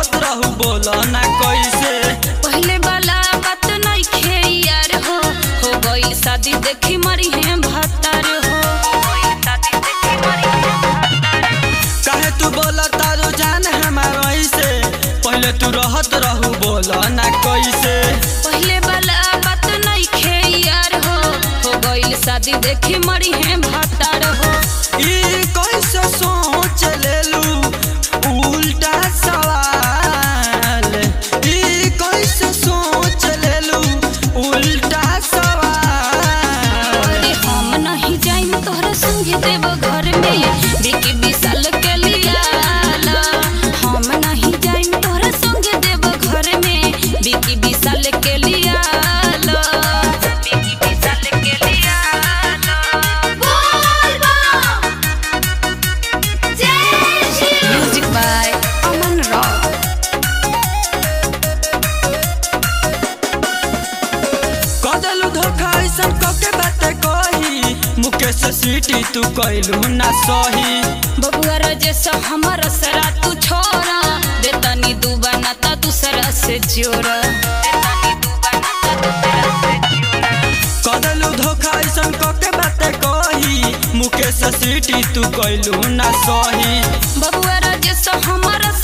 रहत रहू बोल ना कैसे पहले वाला बात नइखे यार हो हो गई शादी देखी मरी है भतार हो काहे तू बोल तारो जान हमार ऐसे पहले तू रहत रहू बोल ना कैसे पहले वाला बात नइखे यार हो हो गई शादी देखी मरी है भतार हो ई कैसे सोच लेलू उल्टा सवाल ई कैसे सोच लेलू उल्टा सवाल अरे हम नहीं जाइम तोहरा संगे देव घर में बिकी विशाल के लिया हम नहीं जाइम तोहरा संगे देव घर में बिकी विशाल के लिया बिकी विशाल के लिया म्यूजिक बाय अमन रॉक कदलू धोखा ऐसन कके बाते कही मुकेश सीटी तू कैलू ना सही बबुआ राजेश हमर सरा तू छोरा देतनी दुबाना ता दूसरा से जोरा कदलू धोखा ऐसन कके बाते कही मुकेश सीटी तू कैलू ना सही बबुआ राजेश हमर